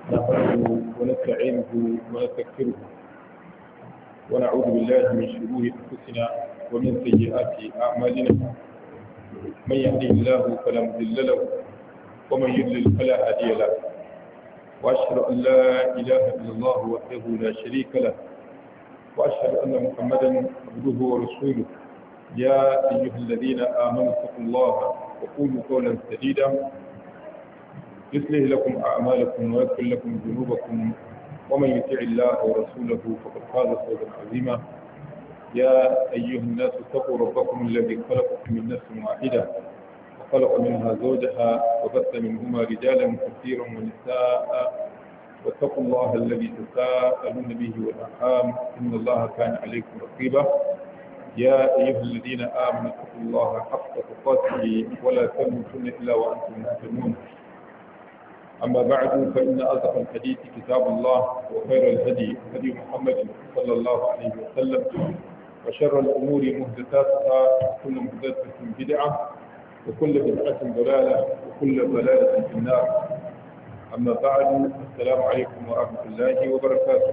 نحمده ونستعينه ونستغفره ونعوذ بالله من شرور انفسنا ومن سيئات اعمالنا من يهده الله فلا مضل له ومن يضلل فلا هادي له واشهد ان لا اله الا الله وحده لا شريك له واشهد ان محمدا عبده ورسوله يا ايها الذين امنوا اتقوا الله وقولوا قولا سديدا يصلح لكم أعمالكم ويغفر لكم ذنوبكم ومن يطع الله ورسوله فقد فاز فوزا عظيما يا أيها الناس اتقوا ربكم الذي خلقكم من نفس واحدة وخلق منها زوجها وبث منهما رجالا كثيرا ونساء واتقوا الله الذي تساءلون به والأرحام إن الله كان عليكم رقيبا يا أيها الذين آمنوا اتقوا الله حق تقاته ولا تموتن إلا وأنتم مسلمون أما بعد فإن أصدق الحديث كتاب الله وخير الهدي هدي محمد صلى الله عليه وسلم وشر الأمور محدثاتها وكل محدثة بدعة وكل بدعة ضلالة وكل ضلالة في النار أما بعد السلام عليكم ورحمة الله وبركاته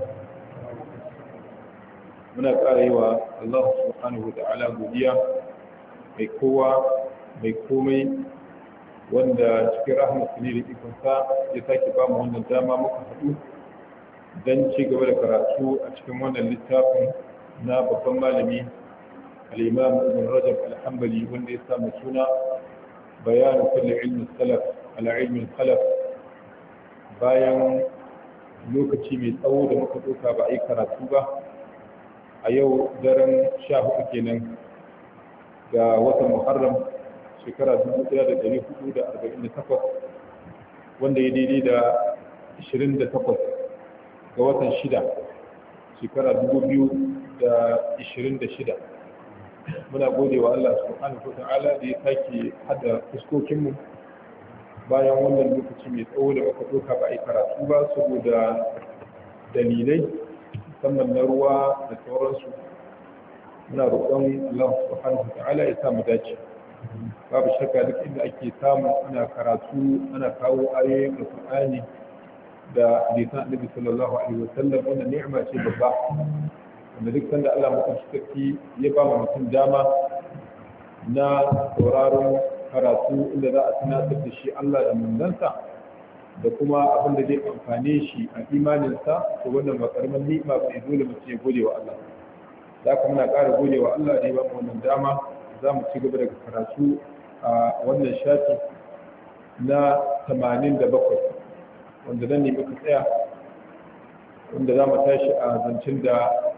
muna ƙara yi wa Allah subhanahu wa ta'ala godiya mai kowa mai komai wanda cikin rahmatu ne da ikonsa ya sake ba mu wannan dama muka haɗu don ci gaba da karatu a cikin wannan littafin na babban malami al-imam ibn rajab al-hanbali wanda ya samu suna bayanin kulli ilmin salaf ala ilmin khalaf bayan lokaci mai tsawo da muka ɗauka ba a yi karatu ba a yau daren sha hudu kenan ga watan muharram shekara 1448 wanda ya daidai da 28 ga watan 6 shekara 2026 muna gode wa Allah subhanahu wa ta'ala da ya sake hada fuskokinmu bayan wannan lokaci mai tsawo da muka doka ba a yi karatu ba saboda dalilai musamman na ruwa da sauransu muna roƙon Allah subhanahu wa ta'ala ya samu dace babu shakka duk inda ake samu ana karatu ana kawo ayoyin alqur'ani da hadisan annabi sallallahu alaihi wa sallam wannan ni'ima ce babba wanda duk sanda Allah mutum shi ya ba mu mutum dama na sauraron karatu inda za a tunatar da shi Allah da manzansa da kuma abin da zai amfane shi a imaninsa to wannan ba karamin ni'ima bai dole mutum ya gode wa Allah za ka muna ƙara gode wa Allah da ya ba mu wannan dama za mu ci gaba daga karatu a wannan shafi na 87 wanda nan ne muka tsaya wanda za mu tashi a zancen da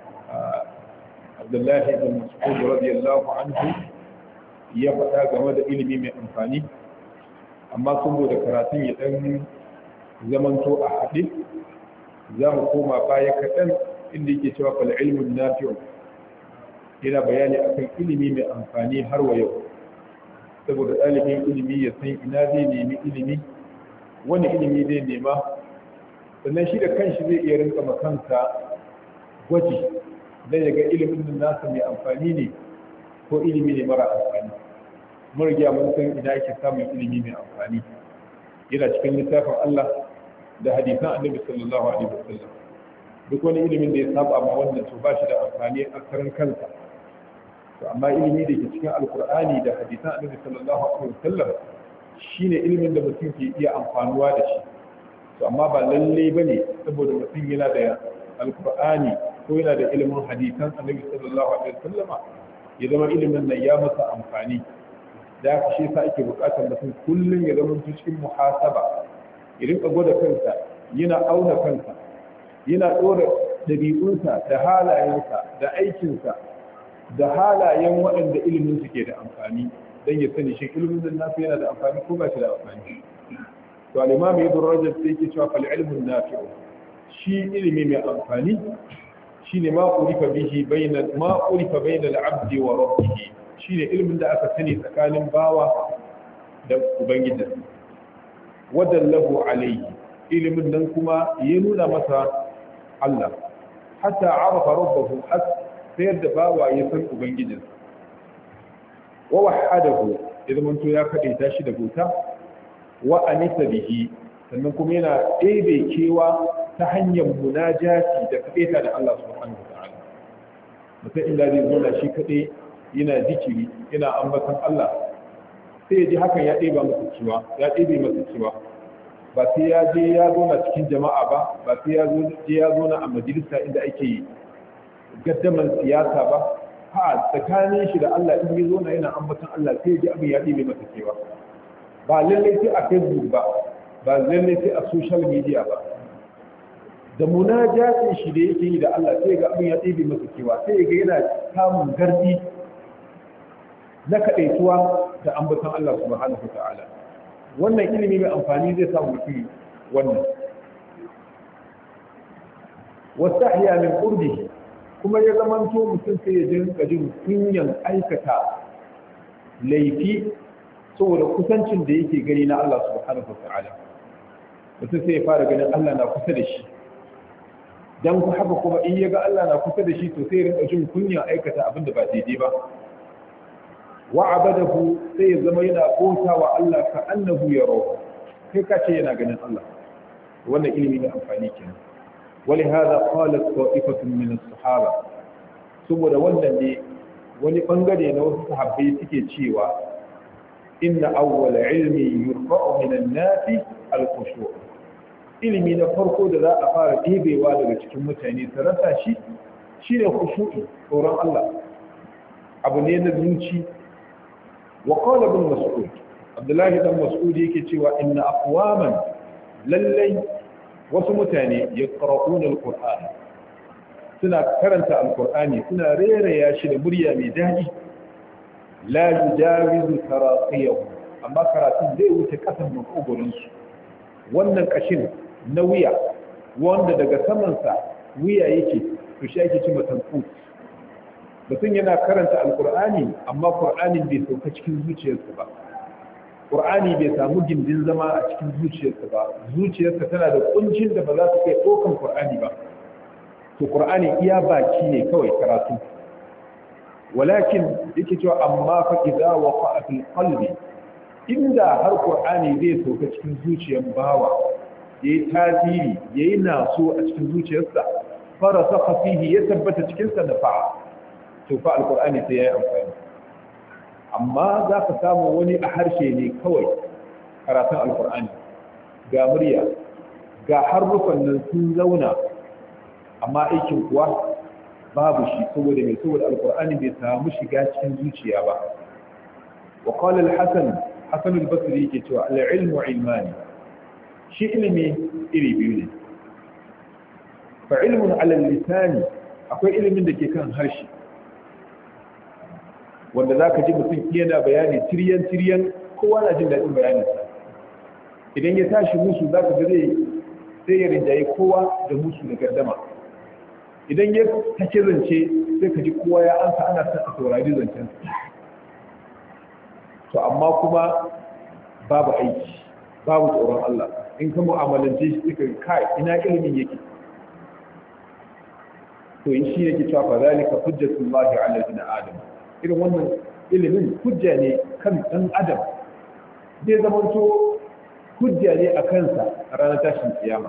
abdullahi ibn mas'ud radiyallahu anhu ya faɗa game da ilimi mai amfani amma sun da karatun ya ɗan zamanto a haɗe za mu koma baya kaɗan inda yake cewa fal ilmun nafi'u yana bayani akan ilimi mai amfani har wa yau saboda ɗalibin ilimi ya san ina zai nemi ilimi wani ilimi zai nema sannan shi da kanshi zai iya rinka makansa gwaji don ya ga ilimin nan nasa mai amfani ne ko ilimi ne mara amfani mun riga mun san ina ake samun ilimi mai amfani yana cikin littafin Allah da hadisan annabi sallallahu alaihi wasallam duk wani ilimin da ya saba ma wannan to ba shi da amfani a karan kansa to amma ilimi da ke cikin alkur'ani da hadisan annabi sallallahu alaihi wasallam shine ilimin da mutum ke iya amfanuwa da shi to amma ba lalle bane saboda mutum yana da alkur'ani ko yana da ilimin hadisan annabi sallallahu alaihi wasallam ya zama ilimin nan ya masa amfani da haka shi yasa ake buƙatar mutum kullum ya zama cikin muhasaba ya rinka gwada kansa yana auna kansa yana ɗora ɗabi'unsa da halayensa da aikinsa da halayen waɗanda ilimin su ke da amfani don ya sani shi ilimin da nasu yana da amfani ko ba shi da amfani to al-imam ibn rajab sai yake cewa fal ilmun nafi'u shi ilimi mai amfani shine ma urifa bihi bayna ma urifa bayna al-abd wa rabbih shine ilimin da aka sani tsakanin bawa da ubangijinsa wadallahu alayhi ilimin nan kuma ya nuna masa Allah hatta arafa rabbahu sai yadda bawa ya san ubangijinsa wa wahadahu ya zamanto ya kadaita shi da bauta wa anisa bihi sannan kuma yana ɗebe kewa ta hanyar munajati da kaɗaita da Allah subhanahu wa ta'ala mutum inda zai zauna shi kaɗai yana zikiri yana ambatan Allah sai ya ji hakan ya ɗeba masa cewa ya ɗebe masa cewa ba sai ya je ya zauna cikin jama'a ba ba sai ya je ya zauna a majalisa inda ake gaddaman siyasa ba ha tsakanin shi da Allah in ya zauna yana ambatan Allah sai ya ji abin ya ɗebe masa cewa ba lallai sai a facebook ba ba lallai sai a social media ba da munajatin shi da yake yi da Allah sai ga abin ya ɗebe masa kewa sai ga yana samun gardi na kaɗaituwa da ambatan Allah subhanahu wa ta'ala wannan ilimi mai amfani zai samu mutum wannan wastahya min qurbihi kuma ya zamanto mutum sai ya jinka jin kunyan aikata laifi saboda kusancin da yake gani na Allah subhanahu wa ta'ala mutum sai ya fara ganin Allah na kusa da shi dan haka kuma in ya ga Allah na kusa da shi to sai ya rinka jin kunya aikata abin da ba daidai ba wa abadahu sai ya zama yana bauta wa Allah ka annahu yarahu kai ka ce yana ganin Allah wannan ilimi ne amfani kenan ولهذا قالت طائفة من الصحابة saboda wannan ne wani bangare na wasu sahabbai suke cewa inna awwala ilmi yurfa'u min an-nasi al-khushu' ilimi na farko da za a fara ɗebewa daga cikin mutane su rasa shi shine khushu'i tsoron Allah abu ne na zuci wa qala ibn mas'ud abdullahi dan mas'ud yake cewa inna aqwaman lallai wasu mutane yaqra'una al-qur'an suna karanta al-qur'ani suna reraya shi da murya mai daɗi la yujawizu taraqiyahu amma karatun zai wuce kasan makogorin su wannan kashin na wuya wanda daga samansa wuya yake to shi ake cewa tanfut mutum yana karanta alkur'ani amma qur'anin bai sauka cikin zuciyarsa ba qur'ani bai samu gindin zama a cikin zuciyarsa ba zuciyarsa tana da kuncin da ba za su kai ɗaukan qur'ani ba to qur'ani iya baki ne kawai karatu walakin yake cewa amma fa idza waqa'a fil qalbi inda har qur'ani zai sauka cikin zuciyar bawa yayi tasiri yayi naso a cikin zuciyarsa farasakha fihi ya tabbata cikin sa nafa'a to fa alqur'ani sai yayi amfani amma za ka samu wani a harshe ne kawai karatun alqur'ani ga murya ga harufan nan sun zauna amma aikin kuwa babu shi saboda mai saboda alqur'ani bai samu shiga cikin zuciya ba wa qala al-hasan hasan al-basri yake cewa al-ilmu ilmani shi ilimi iri biyu ne fa ilmun ala lisani akwai ilimin da ke kan harshe wanda za ka ji mutum yana bayani tiryan-tiryan kowa na jin daɗin bayaninsa idan ya tashi musu za ka ga zai sai ya rinjaye kowa da musu da gardama idan ya take zance sai ka ji kowa ya ansa ana son a saurari zancen to amma kuma babu aiki babu tsoron Allah in ka mu'amalance shi suka kai ina ilimin yake to in shi yake cewa fa zalika hujjatullahi ala ibn adam irin wannan ilimin hujja ne kan dan adam zai zamanto hujja ne a kansa a ranar tashin kiyama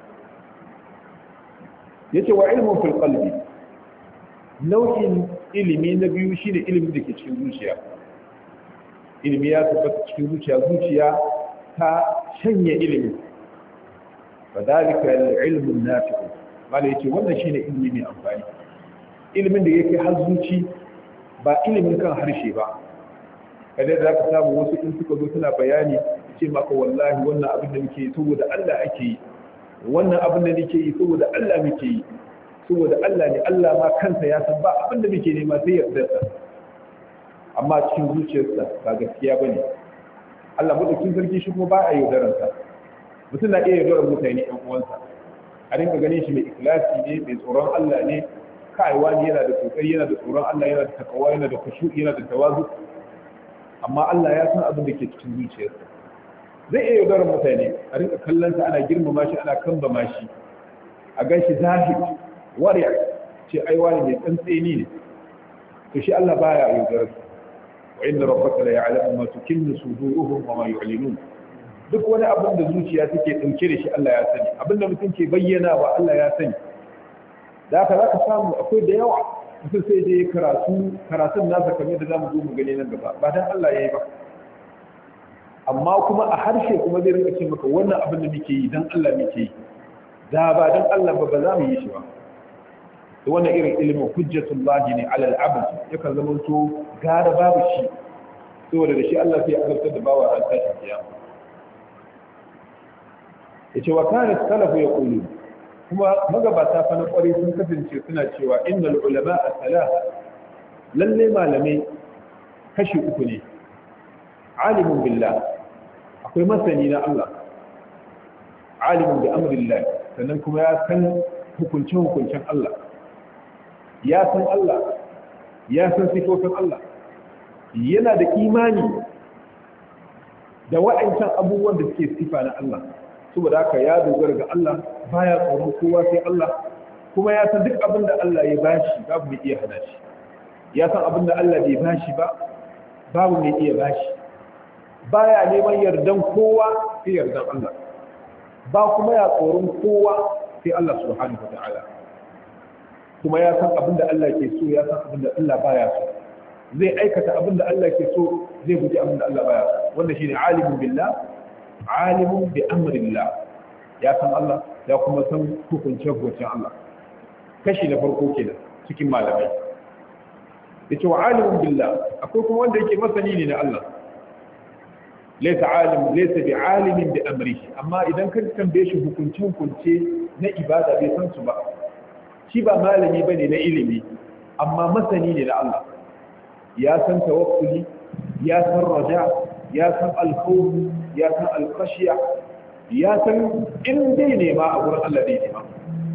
yace wa ilmun fil qalbi nau'in ilimi na biyu shine ilimin da ke cikin zuciya ilimi ya tabbata cikin zuciya zuciya ta shanye ilimi fa dalika al-ilmu an-nafi' mala yace wannan shine ilimi mai amfani ilimin da yake har zuci ba ilimin kan harshe ba kada da ka samu wasu in suka zo suna bayani ce maka wallahi wannan abin da muke yi saboda Allah ake yi wannan abin da nake yi saboda Allah muke yi saboda Allah ne Allah ma kansa ya san ba abin da muke nema sai yardarsa amma cikin zuciyarsa ba gaskiya bane Allah madaukin sarki shi kuma ba a yaudararsa mutum na iya yaudarar mutane ɗan uwansa a rinka ganin shi mai ikhlasi ne mai tsoron Allah ne kaiwa ne yana da kokari yana da tsoron Allah yana da takawa yana da khushu yana da tawazu amma Allah ya san abin da ke cikin zuciyarsa zai iya yaudarar mutane a rinka kallon sa ana girmama shi ana kambama shi a gan shi zahid wariya ce ai wani mai tsantseni ne to shi Allah baya yaudarar sa wa inna rabbaka la ya'lamu ma tukinnu suduruhum wa ma yu'linun duk wani abin da zuciya take dauke da shi Allah ya sani abin da mutum ke bayyana wa Allah ya sani da haka za ka samu akwai da yawa mutum sai dai karatu karatun nasa kamar da zamu zo mu gani nan gaba ba dan Allah yayi ba amma kuma a harshe kuma zai rinka ce maka wannan abin da muke yi dan Allah muke yi da ba dan Allah ba ba za mu yi shi ba da wannan irin ilimin hujjatullahi ne alal abd yakan zama to gara babu shi saboda da shi Allah sai azabtar da bawa ran tashin kiyama yace wa kana salafu yaqulu kuma magabata fa na kware sun kasance suna cewa innal ulama as-salah lalle malamai kashi uku ne alimun billah akwai masani na Allah alimun bi amrillah sannan kuma ya san hukuncin hukuncin Allah ya san Allah ya san sifofin Allah yana da imani da wa'ancan abubuwan da suke sifa na Allah saboda haka ya dogara ga Allah baya tsoron kowa sai Allah kuma ya san duk abin da Allah ya bashi babu mai iya hana shi ya san abin da Allah bai bashi ba babu mai iya bashi baya neman yardan kowa sai yardan Allah ba kuma ya tsoron kowa sai Allah subhanahu wa ta'ala kuma ya san abin da Allah ke so ya san abin da Allah baya so zai aikata abin da Allah ke so zai guji abin da Allah baya so wanda shine alimun billah alimun bi amrillah ya san Allah ya kuma san hukuncin hukuncin Allah kashi na farko kenan cikin malamai yace wa alimun billah akwai kuma wanda yake masani ne na Allah laysa alim laysa bi alimin bi amrihi amma idan ka tambaye shi hukuncin hukunce na ibada bai san su ba shi ba malami ba ne na ilimi amma masani ne na Allah ya san tawakkuli ya san raja ya san alkhawf ya san alkhashiya ya san in dai nema a gurin Allah dai nema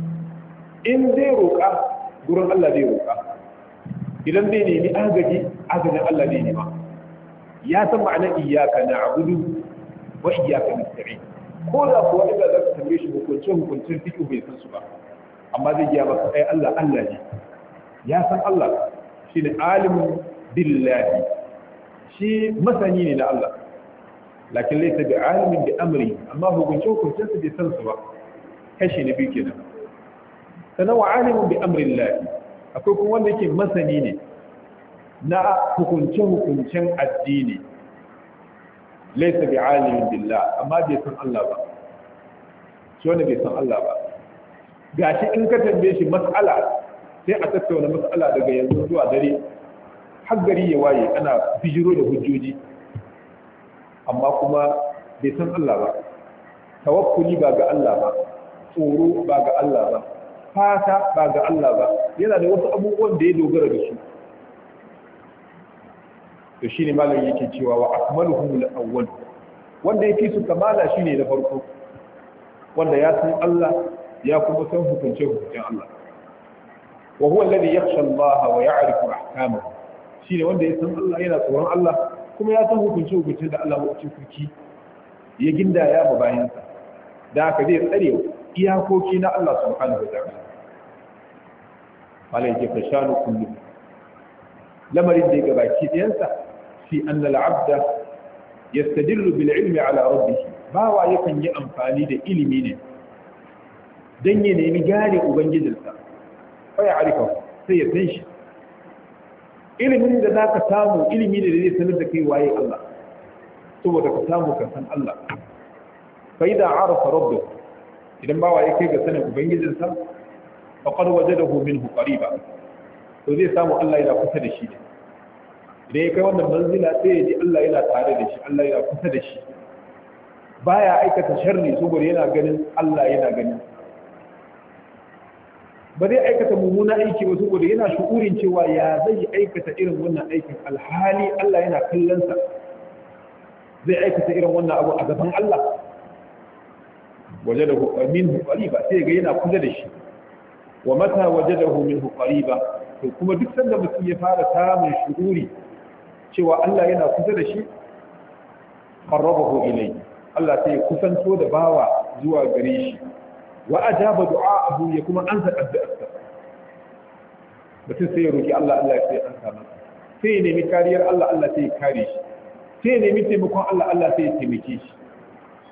in dai roƙa gurin Allah dai roƙa idan dai nemi agaji agajin Allah dai nema ya san ma'anar iyyaka na'budu wa iyyaka nasta'in ko da kuwa inda za ka tambaye shi hukuncin hukuncin fiqh bai san su ba amma zai gaya maka ai Allah Allah ne ya san Allah shi ne alimun billahi shi masani ne na Allah lakin laisa bi alimin bi amri amma hukuncin hukuncin su bai san su ba kashi na biyu kenan sannan wa alimun bi amri Allah akwai kuma wanda yake masani ne na hukuncin hukuncin addini laisa bi alimin billah amma bai san Allah ba shi wanda bai san Allah ba gashi in ka tambaye shi mas'ala sai a tattauna mas'ala daga yanzu zuwa dare har gari ya waye ana bijiro da hujjoji amma kuma bai san Allah ba tawakkuli ba ga Allah ba tsoro ba ga Allah ba fata ba ga Allah ba yana da wasu abubuwan da ya dogara da su to shine malam yake cewa wa akmaluhum al-awwal wanda yake su kamala shine na farko wanda ya san Allah ya kuma san hukunce hukuncen Allah wa huwa alladhi yakhsha Allah wa ya'rifu ahkamahu shine wanda ya san Allah yana tsoron Allah kuma ya san hukunce hukuncen da Allah ya kuki ya gindaya ba bayansa da haka zai tsare iyakoki na Allah subhanahu wa ta'ala malai ke fashanu kullu lamarin da ya gabaki ɗayansa fi anna al-abda yastadillu bil ilmi ala rabbih bawa yakan yi amfani da ilimi ne dan ya nemi gane ubangijinsa fa ya arifa sai ya san shi ilimin da zaka samu ilimi ne da zai sanar da kai waye Allah saboda ka samu ka san Allah fa idza arafa rabbahu idan bawa ya kai ga sanin ubangijinsa faqad wajadahu minhu qariba to zai samu Allah yana kusa da shi ne idan ya kai wannan manzila sai ya ji Allah yana tare da shi Allah yana kusa da shi baya aikata sharri saboda yana ganin Allah yana ganin ba zai aikata mummuna aiki ba saboda yana shukurin cewa ya zai aikata irin wannan aikin alhali Allah yana kallon sa zai aikata irin wannan abu a gaban Allah wajadahu minhu qariba sai ga yana kusa da shi wa mata wajadahu minhu qariba to kuma duk sanda mutum ya fara samun shururi cewa Allah yana kusa da shi qarrabahu ilayhi Allah sai ya kusanto da bawa zuwa gare shi wa ajaba du'a'ahu ya kuma ansa addu'arsa mutum sai ya roki Allah Allah sai ya ansa masa sai ya nemi kariyar Allah Allah sai ya kare shi sai ya nemi taimakon Allah Allah sai ya taimake shi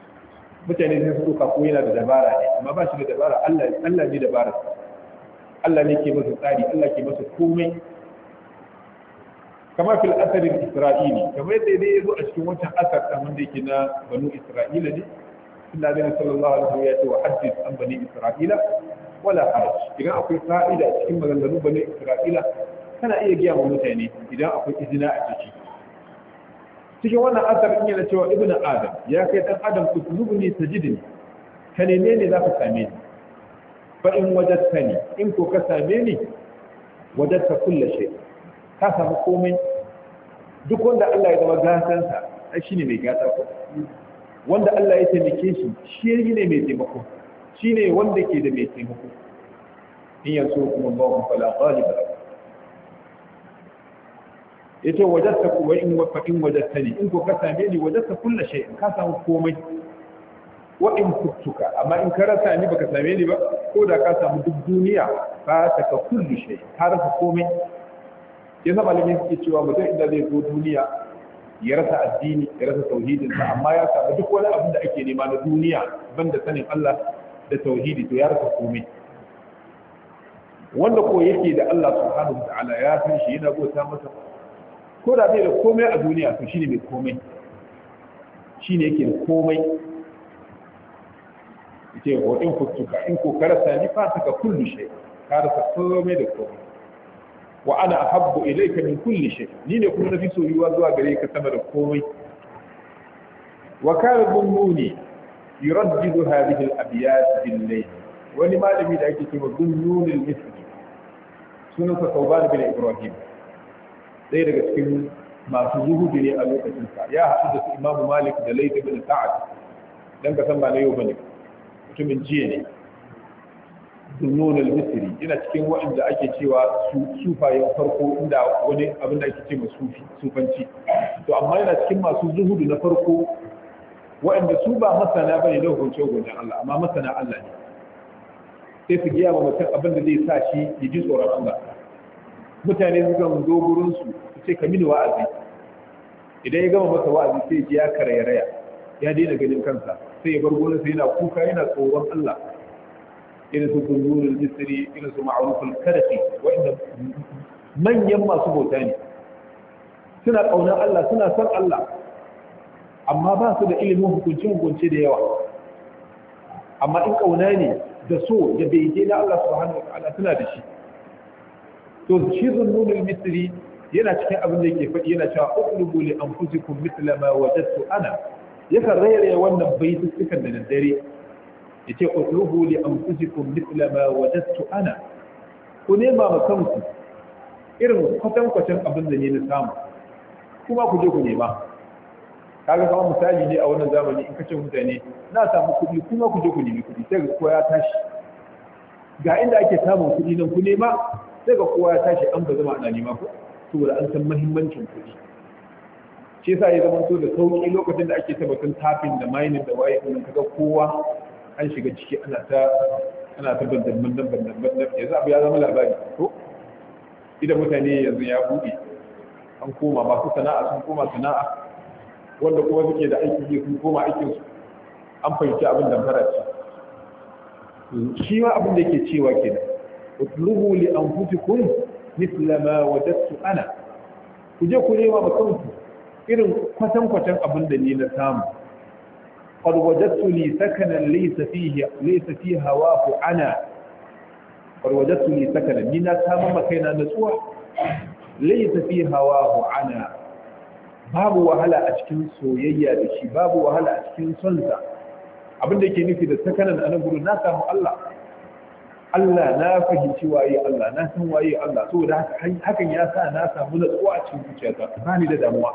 mutane sai su ɗauka ko yana da dabara ne amma ba shi da dabara Allah Allah ne dabara Allah ne ke masa tsari Allah ke masa komai kama fil asarin isra'ili kamar yadda dai ya zo a cikin wancan asar ɗan wanda yake na banu isra'ila ne Allah zai sallallahu alaihi wasallam ya ce wa haddith an bani isra'ila wala haraj idan akwai fa'ida a cikin maganganun bani isra'ila kana iya giya wa mutane idan akwai izina a ciki cikin wannan asar in yana cewa ibnu adam ya kai dan adam utlubni tajidni ka neme ne za ka same ni fa in wajadtani in ko ka same ni wajadta kullu shay ka samu komai duk wanda Allah ya zama gasansa ai shine mai gata ko wanda Allah ya taimake shi shi ne mai taimako shine wanda ke da mai taimako in yanzu kuma Allahu fala ghaliba yace wajadta ku in wa fa in wajadtani in ko ka same ni wajadta kullu shay ka samu komai wa in kuntuka amma in ka rasa ni baka same ni ba ko da ka samu duk duniya ka saka kullu shay ka rasa komai yasa malamin suke cewa mutum inda zai zo duniya ya rasa addini ya rasa tauhidinsa amma ya samu duk wani abin da ake nema na duniya banda sanin Allah da tauhidi to ya rasa komai wanda ko yake da Allah subhanahu ta'ala ya san shi yana bauta masa ko da bai da komai a duniya to shine mai komai shine yake da komai yace wa in kuntuka in ko karasa ni fa saka kullu shay ka rasa komai da komai wa ana ahabbu ilayka min kulli shay ni ne kuma nafi soyuwa zuwa gare ka sama da komai wa kana dunnuni yuraddidu hadhihi al-abyat bil-layl wani malami da ake cewa dunnun al-misri sunansa Tawban bin Ibrahim ɗaya daga cikin masu zuhudu ne a lokacin sa ya haɗu da su Imam Malik da Layth bin Sa'ad dan ka san ba na yau bane mutumin jiya ne dunnun al-misri yana cikin waɗanda ake cewa su sufayen farko inda wani abin da ake ce sufi sufanci to amma yana cikin masu zuhudu na farko waɗanda su ba masana bane da hukunce hukuncen Allah amma masana Allah ne sai su giya wa mutum abin da zai sa shi ya ji tsoron Allah mutane su kan zo gurin su su ce ka mini wa'azi idan ya gama masa wa'azi sai ji ya karairaya ya daina ganin kansa sai ya bar gurin sa yana kuka yana tsoron Allah irin su kunzurul misri irin su ma'ruful karfi wa'inda manyan masu bauta ne suna kaunar Allah suna son Allah amma ba su da ilimin hukunci hukunci da yawa amma in kauna ne da so da bege na Allah subhanahu wataala suna da shi to shi zunnunul misri yana cikin abin da yake faɗi yana cewa uqlubu li anfusikum mithla ma wajadtu ana yakan rairaya wannan baitukan da daddare yace uqlubu li anfusikum mithla ma wajadtu ana ku nema ma kanku irin kwatankwacin abin da ne na samu kuma ku je ku nema kaga kamar misali ne a wannan zamani in kace mutane na samu kuɗi kuma ku je ku nemi kuɗi sai ga kowa ya tashi ga inda ake samun kuɗi nan ku nema sai ga kowa ya tashi an ba zama ana nema ko saboda an san muhimmancin kuɗi shi yasa ya zama to da sauki lokacin da ake tabbatun tafin da mining da waye din kaga kowa an shiga ciki ana ta ana ta bandan bandan bandan bandan yanzu abu ya zama labari ko idan mutane yanzu ya buɗe an koma masu sana'a sun koma sana'a wanda kuma suke da aiki yi sun koma aikin su an fahimci abin da fara ce shi ma abin da yake cewa kenan utlubu li anfusikum mithla ma wajadtu ana ku je ku nema ma kanku irin kwatan kwatan abin da ni na samu qad wajadtu li sakanan laysa fihi laysa fi hawahu ana qad wajadtu li sakanan ni na samu makaina natsuwa laysa fi hawahu ana babu wahala a cikin soyayya da shi babu wahala a cikin sonsa abin da yake nufi da sakanan a nan gudu na samu Allah Allah na fahimci waye Allah na san waye Allah saboda hakan ya sa na samu natsuwa a cikin zuciyata ba ni da damuwa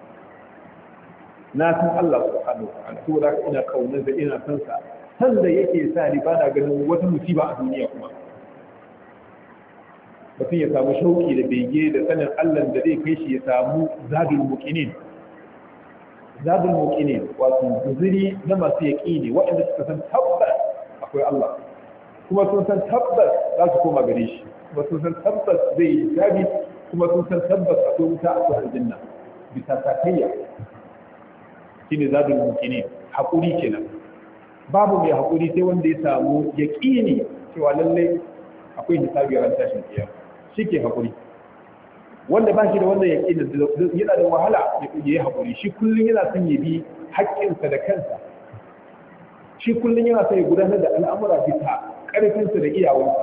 na san Allah subhanahu wa ta'ala saboda haka ina kaunar da ina san sa san da yake sa ni ba na ganin wata musiba a duniya kuma mutum ya samu shauki da bege da sanin Allah da zai kai shi ya samu zadul muqinin zadul muqinin wato guzuri na masu yaqini waɗanda suka san tabbas akwai Allah kuma sun san tabbas za su koma gare shi kuma sun san tabbas zai yi hisabi kuma sun san tabbas akwai wuta akwai aljanna bisa sakayya shine zadul muqinin hakuri kenan babu mai haƙuri sai wanda ya samu yaƙini cewa lallai akwai hisabi ran tashin kiyama shi ke haƙuri wanda ba shi da wanda yaƙini yana da wahala ya yi haƙuri shi kullum yana son ya bi haƙƙinsa da kansa shi kullum yana son ya gudanar da al'amura bisa ƙarfinsa da iyawansa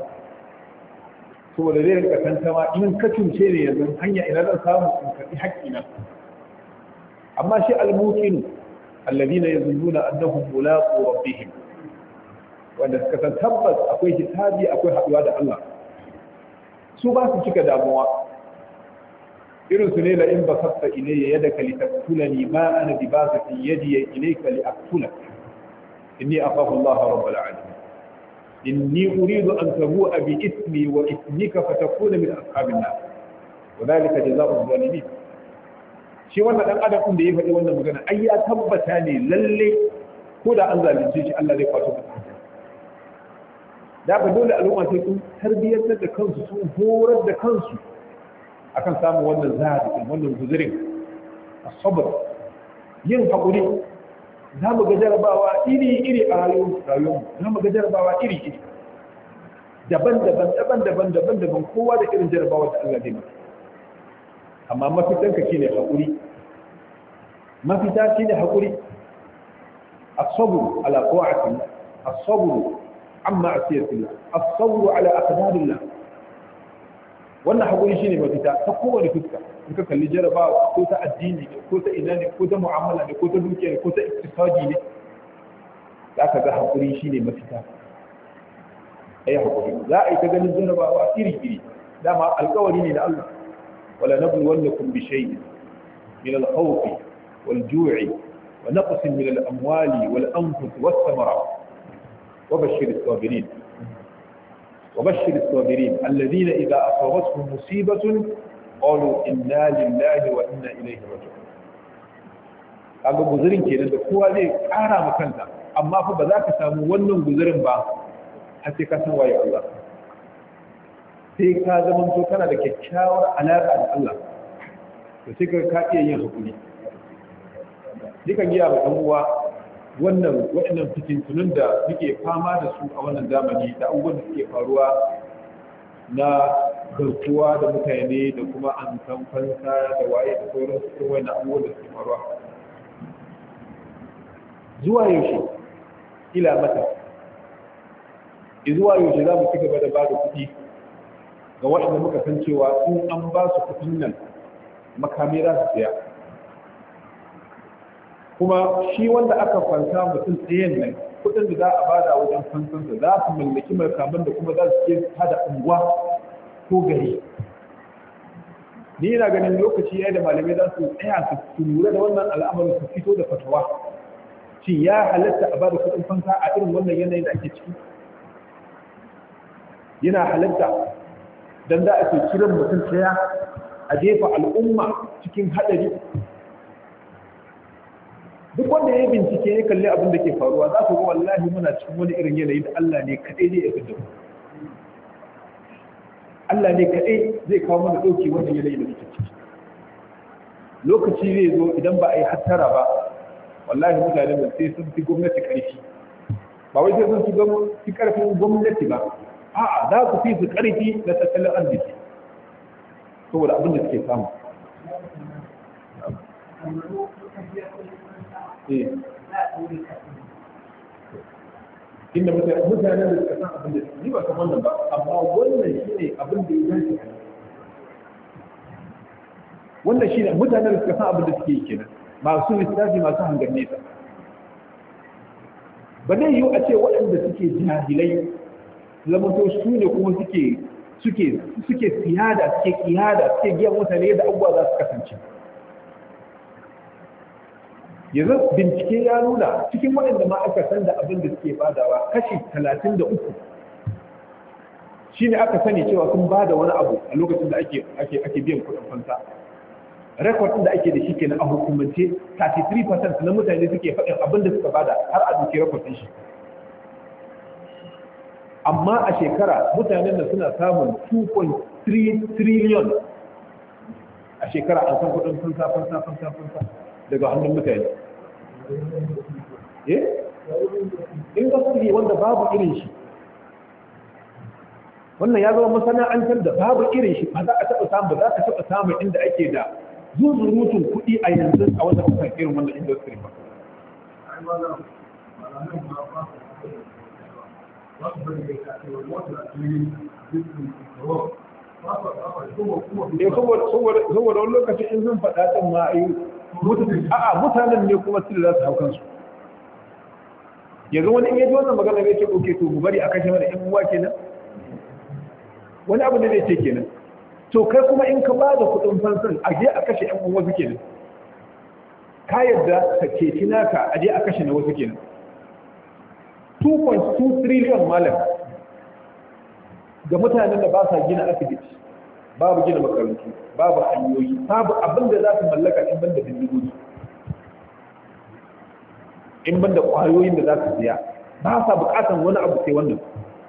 saboda zai rinka tantama in ka cuce ne yanzu hanya ina zan samu in karɓi haƙƙina amma shi al-muqin alladhina yazunnuna annahum mulaqu rabbihim wanda suka san tabbas akwai hisabi akwai haɗuwa da Allah su ba su cika damuwa irin su ne la in basatta ilayya yadaka litaqtulani ma ana bi basatin yadi ilayka li aqtulak inni akhafu Allah rabbul alamin inni uridu an tabu'a bi ismi wa ismika fatakuna min ashabin nar wa dhalika jazaa'u zalimin shi wannan dan adam din da ya faɗi wannan magana ai ya tabbata ne lalle ko da an zalunce shi Allah zai kwato masa da ba dole al'umma sai sun tarbiyyantar da kansu sun horar da kansu akan samun wannan zahadi wannan guzurin asabar yin haƙuri za mu ga jarabawa iri-iri a rayuwar za mu ga jarabawa iri-iri daban-daban daban-daban daban-daban kowa da irin jarabawa da Allah zai masa amma mafitanka shine haƙuri mafita shine haƙuri as-sabr ala ta'atillah as-sabr amma asiyatillah as-sabr ala aqdarillah wannan haƙuri shine mafita ta kowane fuska in ka kalli jarabawa ko ta addini ne ko ta ina ne ko ta mu'amala ne ko ta dukiya ne ko ta iktisadi ne za ka ga haƙuri shine mafita ai haƙuri za a yi ta ganin jarabawa iri-iri dama alƙawari ne na Allah wala nabluwannakum bi shay'in min al-khawf wal-ju'i wa naqsin min al-amwali wal-anfus was-samarat wa bashshir as-sabirin وبشر الصابرين الذين إذا أصابتهم مصيبة قالوا إنا لله وإنا إليه راجعون kaga guzurin kenan da kowa zai kara ma kanta amma fa ba za ka samu wannan guzurin ba har sai ka san waye Allah sai ka zama to kana da kyakkyawar alaƙa da Allah to sai ka ka iya yin hakuri dukan giya ba uwa wannan waɗannan fitintunun da muke fama da su a wannan zamani da abubuwan da suke faruwa na garkuwa da mutane da kuma an san fansa da waye da sauran su irin wannan abubuwan da suke faruwa zuwa yaushe ila mata zuwa yaushe za mu ci gaba da ba da kuɗi ga waɗanda muka san cewa in an ba su kuɗin nan makami za su siya kuma shi wanda aka fansa mutum tsayen nan kudin da za a bada wajen fansansa za su mallaki makaman da kuma za su ke hada unguwa ko gari ni yana ganin lokaci ya da malamai za su tsaya su lura da wannan al'amarin su fito da fatawa shi ya halatta a bada kudin fansa a irin wannan yanayin da ake ciki yana halatta dan za a ke kiran mutum tsaya a jefa al'umma cikin hadari duk wanda ya bincike ya kalli abin da ke faruwa za ku ga wallahi muna cikin wani irin yanayi da Allah ne kaɗai zai fi mu Allah ne kaɗai zai kawo mana ɗauki wannan yanayi da muke ciki lokaci zai zo idan ba a yi hattara ba wallahi mutane ba sai sun fi gwamnati ƙarfi ba wai sai sun fi ƙarfin gwamnati ba a'a za ku fi su ƙarfi na tattalin arziki saboda abin da suke samu inda mutanen da suka san abin da ni ba san wannan ba amma wannan shi ne abin da ya dace wannan shi ne mutanen da suka san abin da suke yi kenan masu lissafi masu hangar nesa ba zai yiwu a ce waɗanda suke jahilai zamanto su ne kuma suke suke suke siyada suke kiyada suke giyan mutane da abubuwa za su kasance yanzu bincike ya nuna cikin waɗanda ma aka san da abin da suke badawa kashi talatin da uku shi ne aka sani cewa sun bada wani abu a lokacin da ake ake biyan kuɗin fansa rekod ɗin da ake da shi kenan a hukumance 33% na mutane suke faɗin abin da suka bada har a duki rekod ɗin shi amma a shekara mutanen da suna samun 2.3 trillion a shekara an san kuɗin fansa fansa fansa fansa daga hannun mutane eh industry wanda babu irin shi wannan ya zama masana'antar da babu irin shi ba za a taɓa samu ba za ka taɓa samu inda ake da zuzurutun kuɗi a yanzu a wannan kusan irin wannan industry ba saboda wani lokacin in sun faɗa ɗin ma a yi a'a mutanen ne kuma su da za su hau kansu yanzu wani in yaji wannan magana zai ce oke to mu bari a kashe mana yan uwa kenan wani abu ne zai ce kenan to kai kuma in ka ba da kuɗin fansan a je a kashe yan uwa su kenan ka yadda ka ceci naka a je a kashe na wasu kenan 2.2 trillion malam ga mutanen da ba sa gina asibiti babu gina makarantu babu hanyoyi babu abin da za su mallaka in banda bindigogi in banda kwayoyin da za su siya ba sa bukatan wani abu sai wannan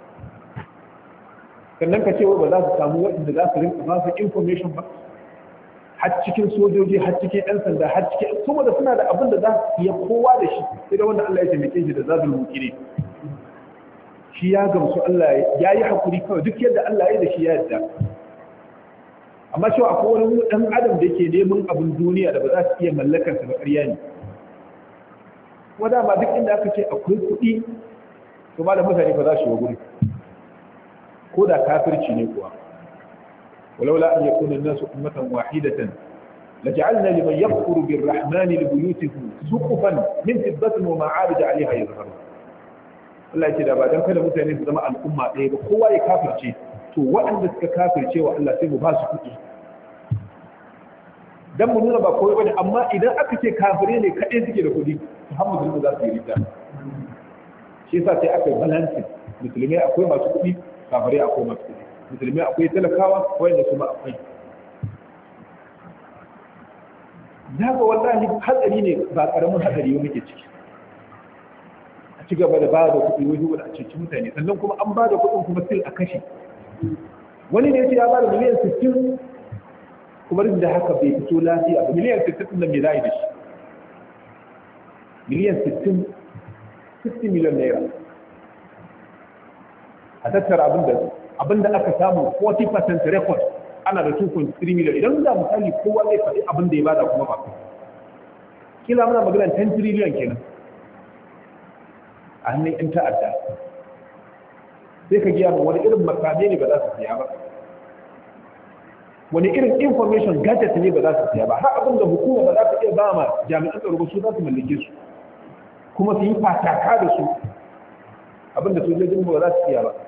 sannan ka ce ba za su samu waɗanda za su rinka ba su information ba har cikin sojoji har cikin ɗan sanda har cikin kuma da suna da abin da za su iya kowa da shi sai da wanda Allah ya taimake shi da zabin mukire shi ya gamsu Allah ya yi hakuri kawai duk yadda Allah ya da shi ya yadda amma cewa akwai wani ɗan adam da yake neman abin duniya da ba za su iya mallakar sa ba ƙarya ne kuma dama duk inda aka ce akwai kuɗi to ma da mutane ba za su yi guri ko da kafirci ne kuwa ولولا أن يكون الناس أمة واحدة لجعلنا لمن يكفر بالرحمن لبيوتهم سقفا من فضة ومعارج عليها يظهرون Allah ce da ba don kada mutane su zama al'umma ɗaya ba kowa ya kafirce to waɗanda suka kafirce wa Allah sai mu ba su kuɗi dan mu nuna ba kowa bane amma idan aka ce kafire ne kaɗai suke da kuɗi to har musulmi za su yi rita shi yasa sai aka yi balancing musulmai akwai masu kuɗi kafirai akwai masu kuɗi musulmai akwai talakawa wanda kuma akwai daga wallahi hatsari ne ba karamin hatsari yau muke ciki a ci gaba da ba da kuɗi wani wani a cikin mutane sannan kuma an ba da kuɗin kuma sil a kashe wani ne ya ba da miliyan 60 kuma duk da haka bai fito lafiya ba miliyan 60 nan me za a yi da shi miliyan 60 60 miliyan naira a tattara abin da abinda aka samu 40% record ana da 2.3 million idan da misali kowa zai faɗi abin da ya bada kuma ba kila muna magana 10 trillion kenan a hannun yan ta'adda sai ka giya wani irin makame ne ba za su siya ba wani irin information gadget ne ba za su siya ba har abin da hukuma ba za ta iya ba ma jami'an tsaro ba su za su mallake su kuma su yi fataka da su abin da sojojin ba za su siya ba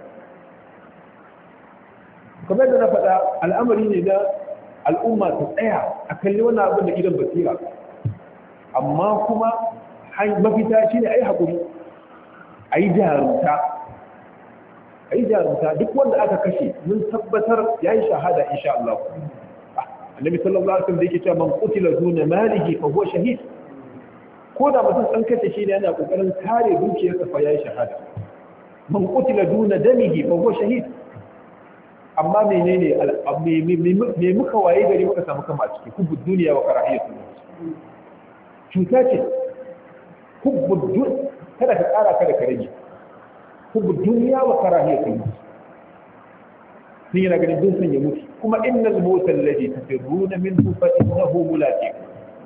kamar da na faɗa al'amari ne na al'umma ta tsaya a kalli wannan abin da idan basira amma kuma mafita shi ne a yi haƙuri a yi jarumta a yi jarumta duk wanda aka kashe mun tabbatar ya yi shahada insha Allah annabi sallallahu alaihi wasallam da yake cewa man qutila duna malihi fa huwa shahid ko da mutum an kashe shi ne yana kokarin kare dukiyarsa fa ya yi shahada man qutila duna damihi fa huwa shahid amma menene me muka waye gari muka samu kama a ciki hubbud duniya wa karahiyatul maut cuta ce hubbud duniya kada ka kara kada ka rage hubbud duniya wa karahiyatul maut sun yana ganin dun san ya mutu kuma innal mauta alladhi tafirruna minhu fa innahu mulaqikum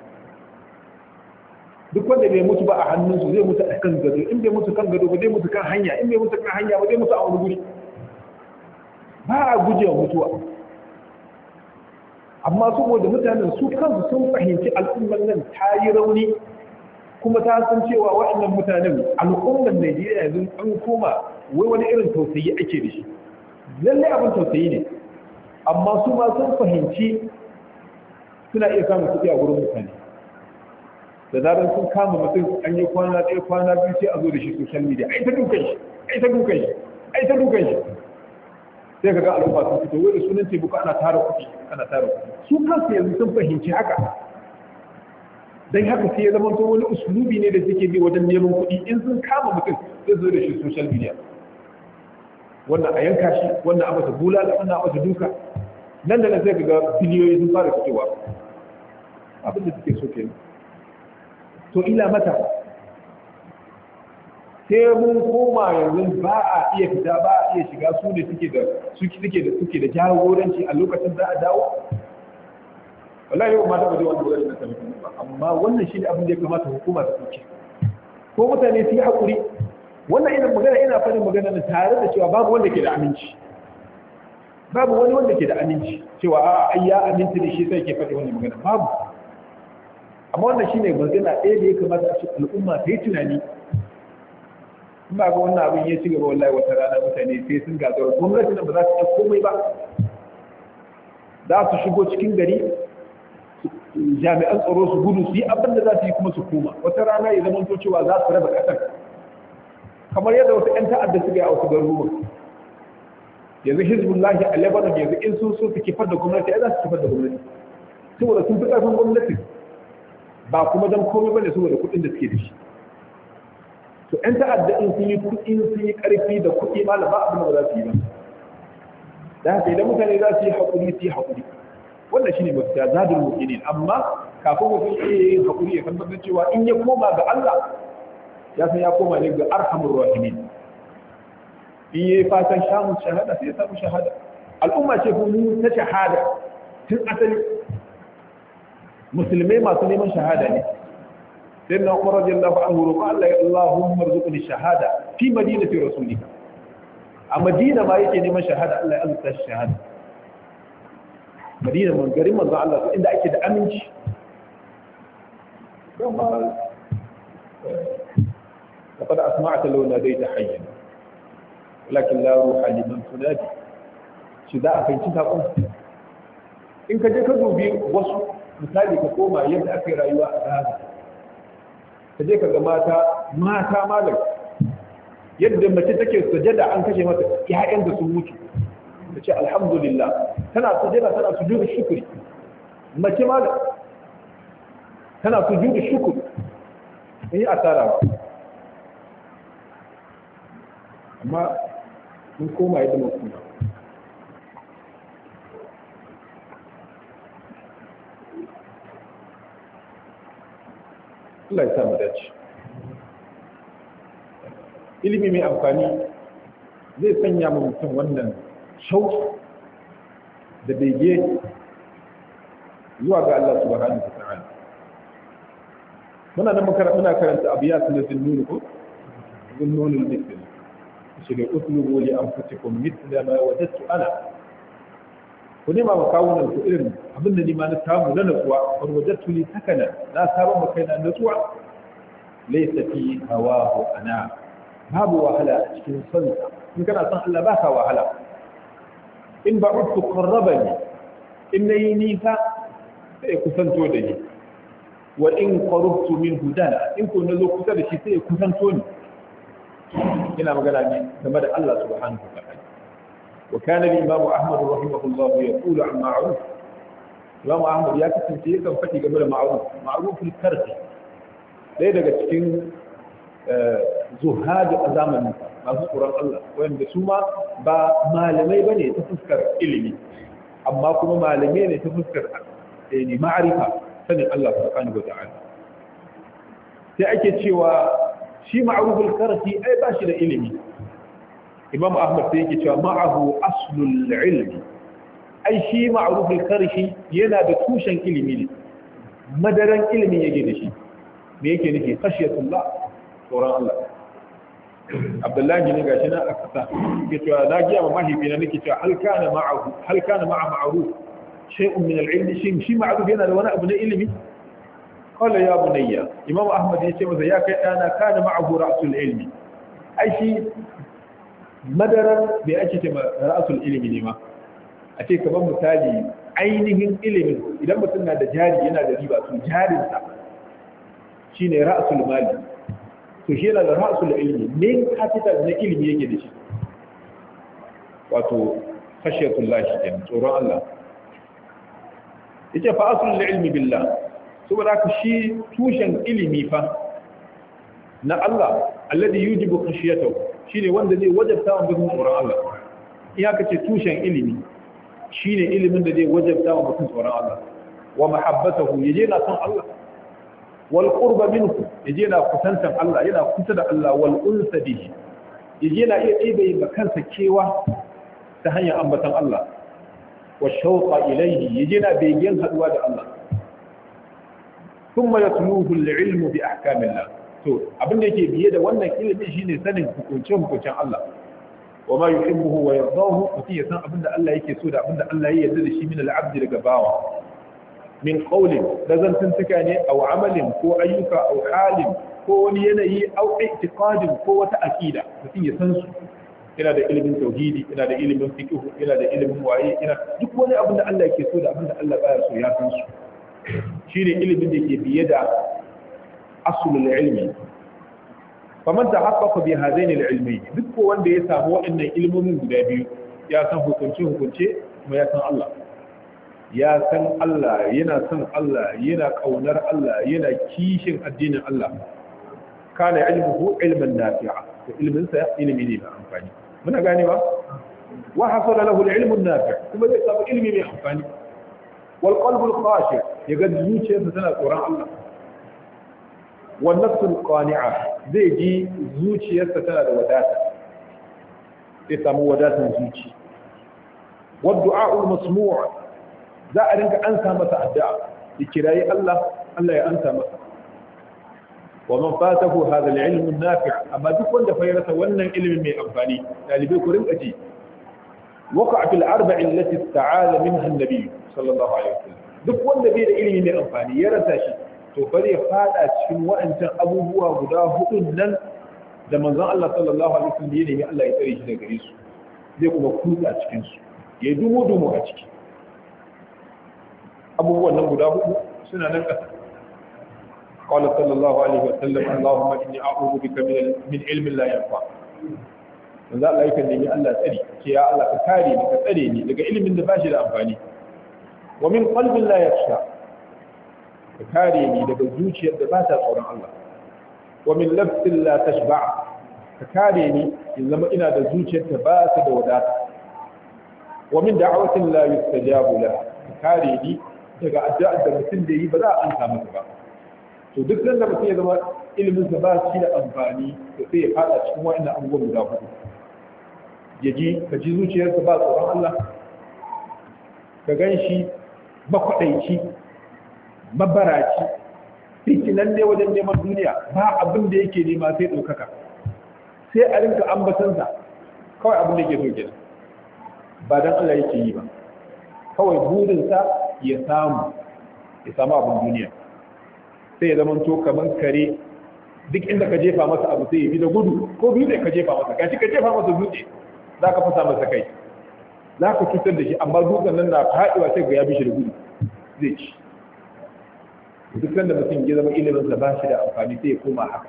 duk wanda bai mutu ba a hannunsu zai mutu a kan gado in bai mutu kan gado ba zai mutu kan hanya in bai mutu kan hanya ba zai mutu a wani guri ba a guje wa mutuwa amma saboda mutanen su kansu sun fahimci al'ummar nan ta yi rauni kuma ta san cewa waɗannan mutanen al'ummar najeriya yanzu an koma wai wani irin tausayi ake da shi lallai abin tausayi ne amma su ma sun fahimci suna iya samun kuɗi a gurin mutane da zarar sun kama mutum an yi kwana ɗaya kwana biyu sai a zo da shi social media ai ta dukan shi ai ta dukan shi ai ta dukan shi sai ka ga al'umma sun fito wai da sunan taimako ana tara kuɗi ana tara kuɗi su kansu yanzu sun fahimci haka dan haka sai ya zama to wani usulubi ne da suke bi wajen neman kuɗi in sun kama mutum sai zo da shi social media wannan a yanka shi wannan a masa bulala wannan a masa duka nan da nan sai ka ga biliyoyi sun fara fitowa abin da suke so kenan to ila mata sai mun koma yanzu ba a iya fita ba a iya shiga su ne suke da suke da suke da jagoranci a lokacin za a dawo wallahi yau ma ta baje wani wurin da ta ba amma wannan shine abin da ya kamata hukuma ta dauke ko mutane su yi hakuri wannan ina magana ina fadin magana ne tare da cewa babu wanda ke da aminci babu wani wanda ke da aminci cewa a ai ya aminci da shi sai ke faɗi wannan magana babu amma wannan shine magana ɗaya da ya kamata a ce al'umma ta yi tunani in ba ga wannan abin ya ci gaba wallahi wata rana mutane sai sun gagara gwamnati nan ba za su yi komai ba za su shigo cikin gari jami'an tsaro su gudu su yi abin da za su yi kuma su koma wata rana ya zama to cewa za su raba ƙasar kamar yadda wasu 'yan ta'adda suka yi a wasu garuruwa yanzu hizbullahi a lebanon yanzu in sun so su kifar da gwamnati ya za su kifar da gwamnati saboda sun fi ƙarfin gwamnati ba kuma don komai bane saboda kuɗin da suke da shi to 'yan ta'adda in sun yi kuɗi sun yi ƙarfi da kuɗi malam ba abin da ba za su yi ba da haka idan mutane za su yi haƙuri su yi haƙuri wannan shine mafita zadul mu'minin amma kafin mutum iya yin haƙuri ya tabbatar cewa in ya koma ga Allah ya san ya koma ne ga arhamur rahimin in yi fatan samun shahada sai ya samu shahada al'umma ce kuma ta shahada tun asali musulmai masu neman shahada ne sai na umar radiyallahu anhu roƙa Allah ya Allahumma rzuqni shahada fi madinati rasulika a madina ma yake neman shahada Allah ya azurta shi shahada madina man garin manzo Allah inda ake da aminci kuma لقد أسمعت لو ناديت حيا ولكن لا روح لمن تنادي shi za a fahimci saƙon in ka je ka dubi wasu misali ka koma yadda aka yi rayuwa a gaza ka je ka ga mata mata malam yadda mace take sujada an kashe mata ƴaƴan da sun mutu ta ce alhamdulillah tana sujada tana sujudu shukri mace malam tana sujudu shukri in yi asara ba amma mun koma yadda mun kuma Allah ya sa mu dace ilimi mai amfani zai sanya mu mutum wannan shauki da bege zuwa ga Allah subhanahu wa ta'ala muna nan muna karanta abiyat na zinnun ko zinnun al-mithl shi da uslubu li anfusikum mithla ma wajadtu ana ku nema ma kawunan ku irin abin da ni ma na samu na natsuwa wa wajadtu li sakana na saba ma kaina natsuwa laysa fi hawahu ana babu wahala a cikin son sa in kana son Allah baka wahala in ba'udtu qarrabani in nayi nisa sai kusanto da ni wa in qarabtu minhu dana in ko nazo kusa da shi sai kusanto ni ina magana ne game da Allah subhanahu wa ta'ala wa kana al-imam Ahmad rahimahullah yaqulu an ma'ruf Imam Ahmad ya kasance yakan faɗi game da ma'ruf ma'ruf al-karfi dai daga cikin zuhadi a zamanin masu tsoron Allah wanda su ma ba malamai bane ta fuskar ilimi amma kuma malamai ne ta fuskar ne ma'arifa sanin Allah subhanahu wa ta'ala sai ake cewa shi ma'arufin karfi ai ba shi da ilimi imam ahmad sai yake cewa ma'ahu aslul ilmi ai shi ma'arufin karfi yana da tushen ilimi ne madaran ilimi yake da shi me yake nufi khashiyatullah tsoron Allah abdullahi ne gashi na a kasa ke cewa na giya ma mahaifi na nake cewa hal kana ma'ahu hal kana ma'a ma'ruf shay'un min al-ilm shin shi ma'ruf yana da wani abu na ilimi qala ya bunayya imam ahmad ya ce masa ya kai dana kana ma'ahu ra'sul ilmi ai shi madaran bai ake ce ra'sul ilmi ne ma a ce kaman misali ainihin ilimin idan mutum na da jari yana da riba to jarinsa shine ra'sul mali to shi yana da ra'sul ilmi main capital na ilimi yake da shi wato khashiyatullah shi kenan tsoron Allah yace fa aslul ilmi billah saboda haka shi tushen ilimi fa na Allah alladhi yujibu khashiyatahu shine wanda zai wajabta wa mutum tsoron Allah in aka ce tushen ilimi shine ilimin da zai wajabta wa mutum tsoron Allah wa mahabbatahu yaje na son Allah wal qurba minhu yaje yana kusantan Allah yana kusa da Allah wal unsa bihi yaje yana iya ɗebe ma kansa kewa ta hanyar ambatan Allah wa shauqa ilayhi yaje yana begen haduwa da Allah thumma yatluhu al-ilmu bi ahkamillah to abin da yake biye da wannan ilimin shine sanin hukuncin hukuncin Allah wa ma yuhibbuhu wa yardahu mutum ya san abin da Allah yake so da abin da Allah ya yarda da shi min al-abd daga bawa min qawlin da zantuntuka ne aw amalin ko ayyuka aw halin ko wani yanayi aw i'tiqadin ko wata aqida mutum ya san su yana da ilimin tauhidi yana da ilimin fiqh yana da ilimin waye yana duk wani abin da Allah yake so da abin da Allah baya so ya san su shine ilimin da ke biye da aslul ilmi faman tahaqqaqa bi hadain al-ilmi duk ko wanda ya samu waɗannan ilmomin guda biyu ya san hukunce hukunce kuma ya san Allah ya san Allah yana son Allah yana kaunar Allah yana kishin addinin Allah kana ilmuhu ilman nafi'a to ilmin sa ilmi ne mai amfani muna gane ba wa hasala lahu al-ilmu an-nafi' kuma zai samu ilmi mai amfani wal qalbu al-khashi yaga zuciyarsa tana tsoron Allah wal nafsu al-qani'a zai ji zuciyarsa tana da wadata zai samu wadatan zuci wad du'a al-masmu' za a rinka ansa masa addu'a ya kirayi Allah Allah ya ansa masa wa man fatahu hadha al-ilm an-nafi' amma duk wanda fa yarasa wannan ilimin mai amfani dalibai ku rinka ji waqa'a fil arba'i allati ta'ala minha an-nabi sallallahu alaihi wasallam duk wanda bai da ilimi mai amfani ya rasa shi to fa zai fada cikin wa'ancan abubuwa guda hudun nan da manzon Allah sallallahu alaihi wasallam ya nemi Allah ya tsare shi daga gare su zai kuma kutsa cikin su ya dumo dumo a ciki abubuwan nan guda hudu suna nan ƙasa قال صلى الله عليه وسلم اللهم إني أعوذ بك من من علم لا ينفع manzo Allah yakan nemi Allah tsari ce ya Allah ka kare ni ka tsare ni daga ilimin da bashi da amfani wa min qalbin la yakhsha ka kare ni daga zuciyar da ba ta tsoron Allah wa min lafsin la tashba ka kare ni in zama ina da zuciyar da ba ta da wadata wa min da'awatin la yustajabu la ka kare ni daga addu'ar da mutum da yi ba za a ansa masa ba to duk nan da mutum ya zama ilimin sa ba shi da amfani to sai ya fada cikin wa'annan abubuwan guda hudu ya ji ka ji zuciyarsa ba tsoron Allah ka gan shi makwaɗaici mabaraci fitinan ne wajen neman duniya ba abin da yake nema sai ɗaukaka sai a rinka ambatansa kawai abin da yake so kenan ba don Allah yake yi ba kawai burinsa ya samu ya samu abin duniya sai ya zama to kamar kare duk inda ka jefa masa abu sai ya bi da gudu ko dutse ka jefa masa gashi ka jefa masa dutse za ka fasa masa kai za ka cutar da shi amma dutsen nan na faɗiwa sai ga ya bi shi da gudu zai ci duk da mutum ya zama ilimin sa ba shi da amfani sai ya koma haka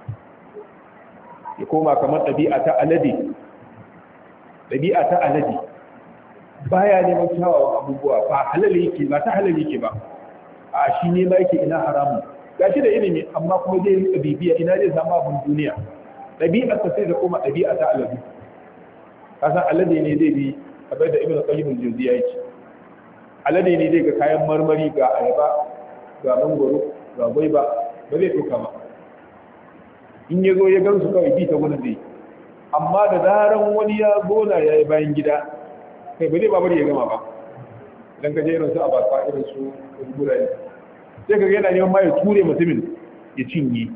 ya koma kamar ɗabi'a ta alade ɗabi'a ta alade baya neman kyawawan abubuwa ba halal yake ba ta halal yake ba a shi ne ma yake ina haramun gashi da ilimi amma kuma zai yi bibiya ina zai samu abin duniya ɗabi'a ta sai da koma ɗabi'a ta alade kasan alade ne zai bi kamar da ibn qayyim al-jawziya yake alade ne zai ga kayan marmari ga ayaba ga mangoro ga gwaiba ba zai tuka ba in ya zo ya gansu kawai bi ta gudun zai amma da zaran wani ya gona ya yi bayan gida kai ba zai ba bari ya gama ba idan ka je irin su abasa irin su guraye sai ka ga yana neman ma ya ture mutumin ya cinye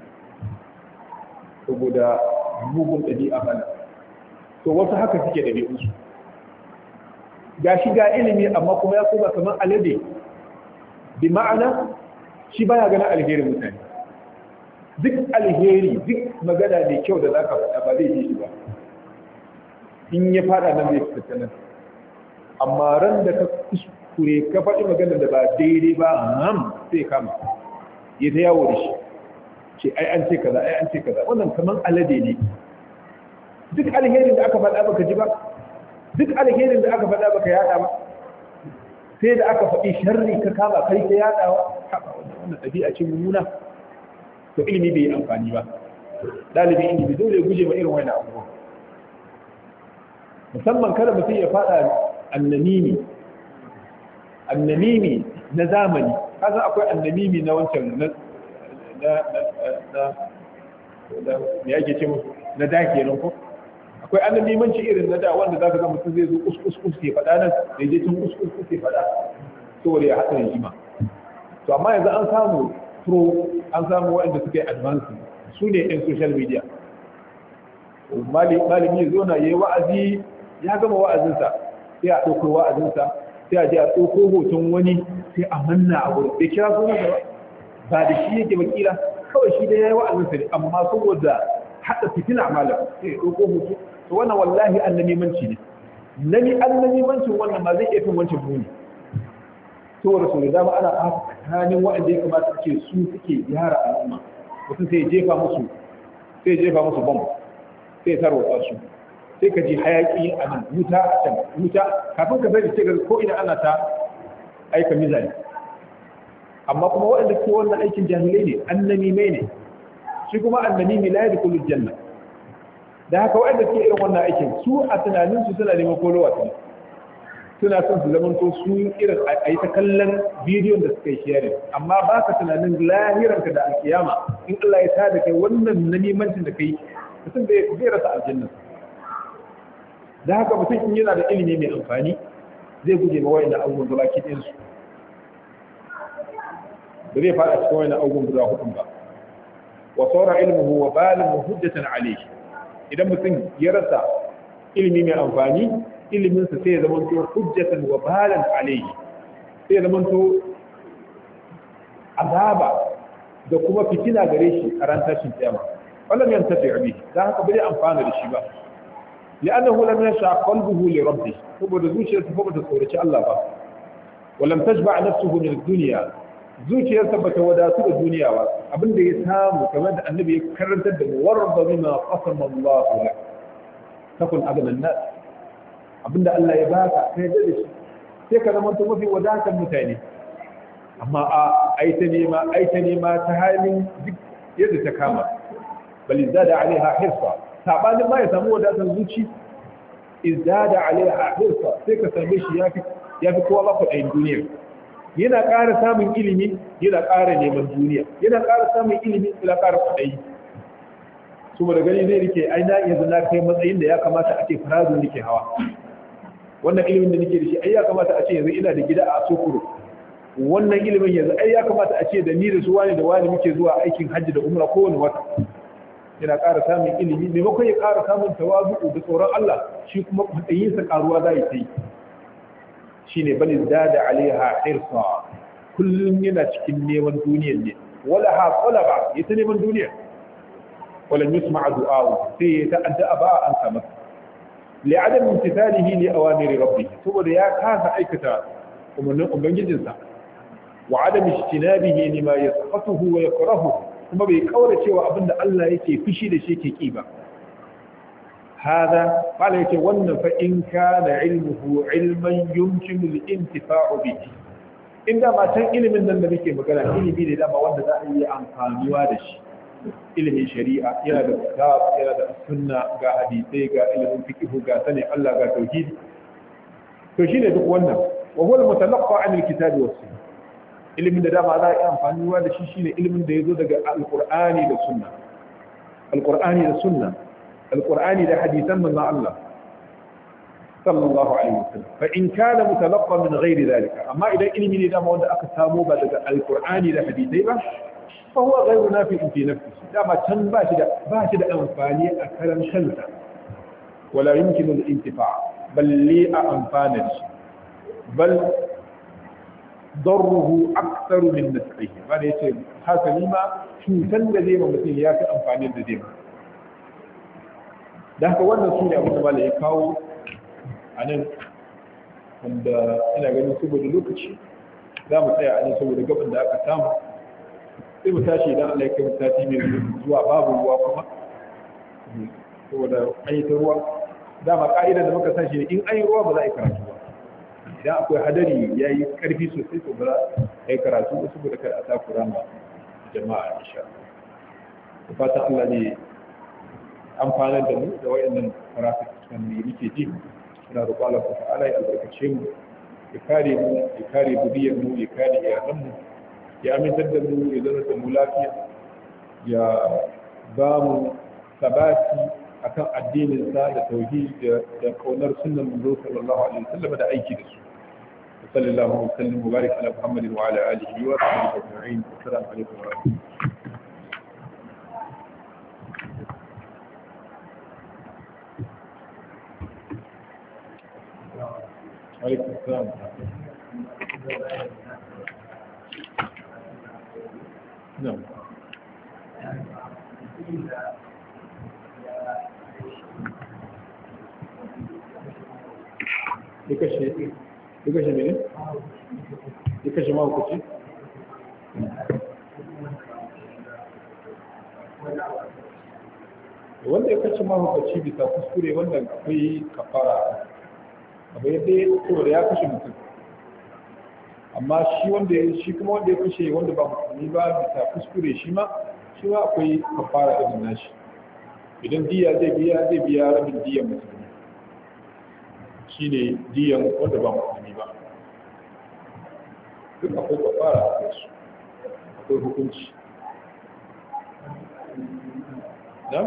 saboda mugun ɗabi'a bana to wasu haka suke ɗabi'unsu ga shi ga ilimi amma kuma ya koma kamar alade bi ma'ana shi baya ganin alherin mutane duk alheri duk magana mai kyau da zaka faɗa ba zai ji shi ba in ya fada nan zai fita nan amma ran da ka kuskure ka faɗi magana da ba daidai ba ham sai kama ya ta yawo da shi ce ai an ce kaza ai an ce kaza wannan kamar alade ne duk alherin da aka faɗa baka ji ba duk alherin da aka faɗa baka yada ba sai da aka faɗi sharri ka kama kai ka yadawa wannan ɗabi'a ce mummuna to ilimi bai yi amfani ba ɗalibi ilimi dole guje ma irin wani abubuwa musamman kada mutum ya faɗa annamimi annamimi na zamani kasan akwai annamimi na wancan na na na me yake ce musu na da kenan ko akwai annabimanci irin na da wanda zaka ga mutum zai zo kuskus kus ke faɗa nan da je tun kuskus kus ke faɗa saboda ya haɗa rigima to amma yanzu an samu pro an samu waɗanda suka yi advance su ne yan social media malami ya zo na yi wa'azi ya gama wa'azinsa sai a ɗauko wa'azinsa sai a je a ɗauko hoton wani sai a manna a wurin bai kira sunan da ba da shi yake bakila kawai shi dai ya yi wa'azinsa ne amma saboda haɗa fitina malam sai ya ɗauko hoto to wannan wallahi annamimanci ne nami annamimancin wannan ma zai iya fin wancan muni saboda sau da dama ana tsakanin waɗanda ya kamata suke su suke gyara al'umma mutum sai jefa musu sai jefa musu bom sai tarwatsa su sai ka ji hayaki a nan wuta a can wuta kafin ka sani sai ko ina ana ta aika mizani amma kuma waɗanda ke wannan aikin jahilai ne annami mai ne shi kuma annami mai la yadkhulul janna da haka waɗanda ke irin wannan aikin su a tunanin su suna neman kolowa ne suna son su zamanto su irin a yi ta kallon bidiyon da suka yi sharing amma ba ka tunanin lahiranka da alkiyama in Allah ya tada kai wannan namimancin da kai mutum zai rasa aljanna da haka mutum in yana da ilimi mai amfani zai guje ma wayan abubuwan da baki ɗin su ba zai fada cikin wayan abubuwan guda hudun ba wa saura ilmuhu wa balin hujjatan alayhi idan mutum ya rasa ilimi mai amfani iliminsa sai ya zamanto hujjatan wa balan alayhi sai ya zamanto azaba da kuma fitina gare shi a ran tashin kiyama wannan yan tafi abi dan haka bai amfana da shi ba li'annahu lam yasha qalbuhu li rabbih saboda zuciyarsa fa bata tsoraci Allah ba walam tashba nafsuhu min ad-dunya zuciyarsa bata wadatu da duniya ba abinda ya samu kamar da annabi ya karantar da mu warda bima qasama Allah lak takun agana nas abinda Allah ya baka kai da shi sai ka zama mafi wadatar mutane amma a aita nema aita nema ta halin duk yadda ta kama bal izada alaiha hirsa sabanin ma ya samu wadatar zuci izada alaiha hirsa sai ka same shi yafi yafi kowa ba kuɗin duniya yana ƙara samun ilimi yana ƙara neman duniya yana ƙara samun ilimi yana ƙara kuɗi saboda gani zai rike ai na yanzu na kai matsayin da ya kamata a ce faradu nake hawa wannan ilimin da nake da shi ai ya kamata a ce yanzu ina da gida a sokoro wannan ilimin yanzu ai ya kamata a ce da ni da su wani da wani muke zuwa aikin hajji da umra kowane wata yana ƙara samun ilimi maimakon ya ƙara samun tawazu da tsoron Allah shi kuma matsayinsa ƙaruwa za ya yi shi ne bani da alaiha hirsa kullum yana cikin neman duniyar ne wala ha ba ya ta neman duniya wala yusma du'a'u sai ya ta addu'a ba an samu li'adam imtithalihi li awamiri rabbih saboda ya kasa aikata umarnin ubangijinsa wa adam ijtinabihi lima yasqatuhu wa yakrahu kuma bai kaura cewa abinda Allah yake fushi da shi yake ki ba hada bala yake wannan fa in kana ilmuhu ilman yumkinu al-intifa'u bihi inda ma tan ilimin nan da muke magana ilimi ne dama wanda za a yi amfaniwa da shi ilimin shari'a yana da kitab yana da sunna ga hadisai ga ilimin fiqh ga sanin Allah ga tauhidi to shine duk wannan wa huwa al-mutalaqqa 'an al-kitab was sunnah ilimin da dama za a yi amfaniwa da shi shine ilimin da yazo daga al-qur'ani da sunna al-qur'ani da sunna al-qur'ani da hadisan manzon Allah sallallahu alaihi wasallam fa in kana mutalaqqa min ghairi dhalika amma idan ilimi ne dama wanda aka samo ba daga al-qur'ani da hadisai ba فهو غير نافع في نفسه دama can ba shi da ba shi da amfani a karan kansa wala yumkinu al-intifa' bal li amfana shi bal darruhu akthar min nafsihi ba da yace haka ni ma cutan da zai ma mutum ya fi amfani da zai ma da haka wannan su ne abin da malai ya kawo a nan wanda ina ganin saboda lokaci za mu tsaya a nan saboda gaban da aka samu sai mu tashi idan Allah ya kai mu tashi mai zuwa babu ruwa kuma saboda an yi ta ruwa dama ka'idar da muka sashi ne in an yi ruwa ba za a yi karatu ba idan akwai hadari ya yi karfi sosai to ba za a yi karatu ba saboda kada a takura ma jama'a insha da fatan Allah ne amfanar da mu da wayannan karatu kan ne muke ji ina roƙo Allah ta'ala ya albarkace mu ya kare mu ya kare budiyar mu ya kare iyalan mu ya amintar da mu ya zama da mu lafiya ya ba mu sabati akan addinin sa da tauhid da kaunar sunnan manzo sallallahu alaihi wasallam da aiki da su sallallahu alaihi wasallam mubarak ala muhammadin wa ala alihi wa sahbihi ajma'in assalamu alaikum wa rahmatullahi عليكم السلام نعم duka shi duka shi mene duka shi mahaukaci wanda ya kashe mahaukaci bisa kuskure wannan akwai kafara abu yadda ya saboda ya kashe mutum amma shi wanda ya shi kuma wanda ya kashe wanda ba musulmi ba bisa kuskure shi ma shi ma akwai kafara irin nashi idan diya zai biya zai biya rabin diyan musulmi shi ne diyan wanda ba musulmi ba duk akwai kafara a kai su akwai hukunci na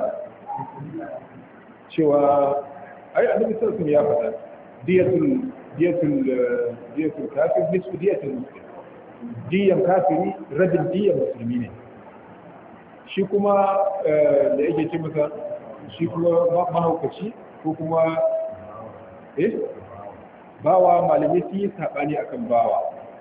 cewa ai annabi sallallahu alaihi ya faɗa diyatul diyatul diyatul kafir nisfu diyatul muslim diyan kafiri rabin diyan musulmi ne shi kuma da yake ce masa shi kuma mahaukaci ko kuma eh bawa malamai sun yi saɓani akan bawa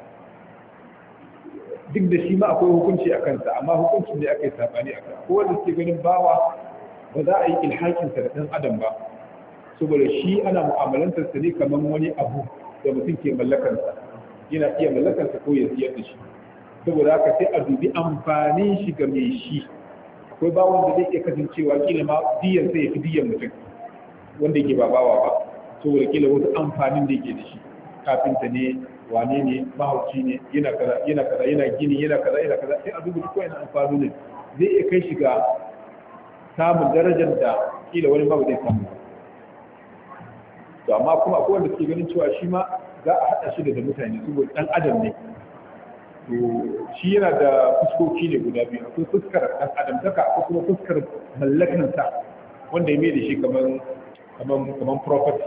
duk da shi ma akwai hukunci a kansa amma hukuncin da aka yi saɓani a kansa ko wanda suke ganin bawa ba za a yi ilhakinsa da ɗan adam ba saboda shi ana mu'amalantarsa ne kamar wani abu da mutum ke mallakansa yana iya mallakansa ko ya siyar da shi saboda haka sai a dubi amfanin shi ga mai shi akwai bawon da zai iya kasancewa kila ma diyan sai ya fi diyan mutum wanda yake ba bawa ba saboda kila wasu amfanin da yake da shi kafinta ne wane ne mahauci ne yana kaza yana kaza yana gini yana kaza yana kaza sai a dubi duk wani amfani ne zai iya kai shi ga samun darajar da kila wani ma ba zai samu ba to amma kuma akwai wanda suke ganin cewa shi ma za a haɗa shi da mutane saboda ɗan adam ne to shi yana da fuskoki ne guda biyu akwai fuskar ɗan adam taka akwai kuma fuskar mallakansa wanda ya mai da shi kamar kamar kamar property